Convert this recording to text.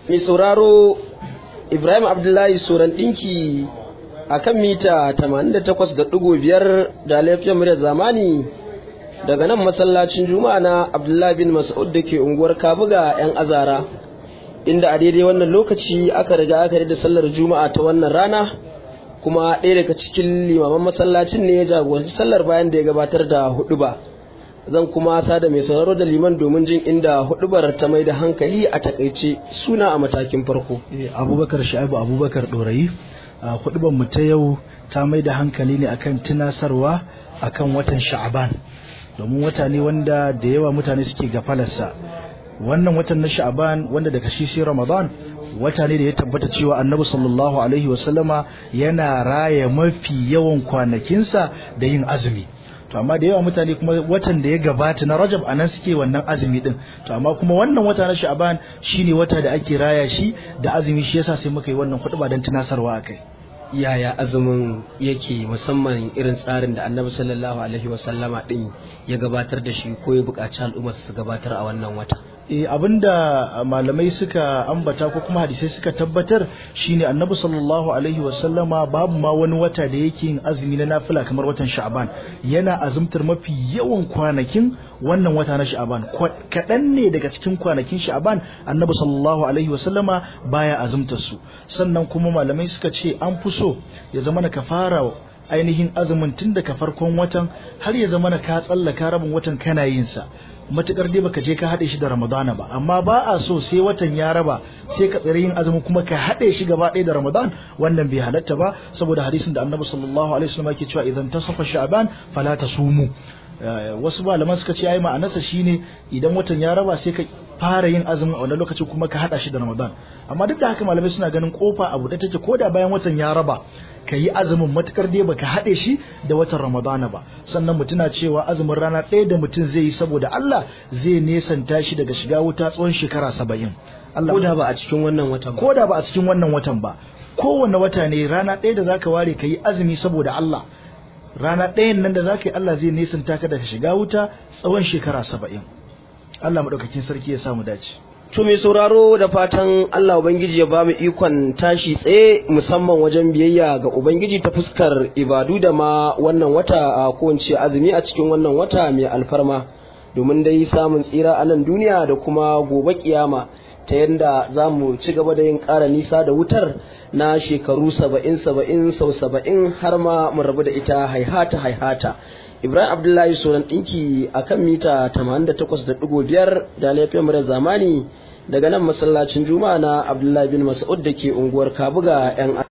mai sauraro ibrahim abdullahi soran ɗinki a kan mita 88.5 da laifiyar murya zamani daga nan masallacin juma'a na abdullahi bin mas'ud da ke unguwar kabuga 'yan azara inda a daidai wannan lokaci aka riga aka da sallar juma'a ta wannan rana kuma ɗaya daga cikin limaman masallacin ne ya jagoranci sallar bayan da ya gabatar da hudu ba zan kuma sada mai sauraro da liman domin jin inda hudubar ta mai da hankali a takaice suna a matakin farko abubakar sha'ibu abubakar ɗorayi hudubar mu ta yau ta mai da hankali ne akan tunasarwa akan watan sha'aban domin wata ne wanda da yawa mutane suke gafalarsa wannan watan na sha'aban wanda daga shi sai ramadan wata ne da ya tabbata cewa annabi sallallahu alaihi wasallama yana raya mafi yawan kwanakinsa da yin azumi to amma da yawa mutane kuma watan da ya gabata na rajab a nan suke wannan azumi din to amma kuma wannan wata na sha'aban shine wata da ake raya shi da azumi shi yasa sai muka yi wannan hudu don tunasarwa akai yaya azumin yake musamman irin tsarin da annabi sallallahu alaihi wasallama din ya gabatar da shi ko ya buƙaci al'umma su gabatar a wannan wata e abinda malamai suka ambata ko kuma hadisai suka tabbatar shine annabi sallallahu alaihi wasallama babu ma wani wata da yake yin azumi na nafila kamar watan sha'ban yana azumtar mafi yawan kwanakin wannan wata na sha'ban kaɗan ne daga cikin kwanakin sha'ban annabi sallallahu alaihi wasallama baya azumtar su sannan kuma malamai suka ce an fi so ya zama ka fara ainihin azumin tun daga farkon watan har ya zama ka tsallaka rabin watan kana yin sa matukar dai baka je ka haɗe shi da ramadana ba amma ba a so sai watan ya raba sai ka tsare yin azumin kuma ka haɗe shi gaba ɗaya da ramadan wannan bai halatta ba saboda hadisin da annabi sallallahu alaihi wasallam yake cewa idan tasafa sha'ban fala tasumu wasu malaman suka ce ai ma'anarsa shine idan watan ya raba sai ka fara yin azumin a wannan lokacin kuma ka haɗa shi da ramadan amma duk da haka malamai suna ganin kofa abu da take koda bayan watan ya raba ka yi azumin matukar dai baka haɗe shi da watan ramadana ba sannan mutuna cewa azumin rana ɗaya da mutum zai yi saboda Allah zai nesanta shi daga shiga wuta tsawon shekara saba'in ko da ba a cikin wannan watan ba ko da ba a cikin wannan watan ba kowane wata ne rana ɗaya da zaka ware ka yi azumi saboda Allah rana ɗayan nan da zaka yi Allah zai nesanta ka daga shiga wuta tsawon shekara saba'in Allah maɗaukakin sarki ya samu dace To mai sauraro da fatan Allah Ubangiji ya ba mu ikon tashi tsaye musamman wajen biyayya ga Ubangiji ta fuskar ibadu da ma wannan wata a kowace azumi a cikin wannan wata mai alfarma domin dai samun tsira a nan duniya da kuma gobe kiyama ta yadda za mu ci gaba da yin ƙara nisa da wutar na shekaru saba'in saba'in sau saba'in har ma mu rabu da ita haihata haihata. Ibrahim Abdullahi Soran ɗinki a kan mita 88.5 da laifin mura zamani daga nan masallacin Juma'a na Abdullahi bin Mas'ud da ke unguwar Kabuga 'yan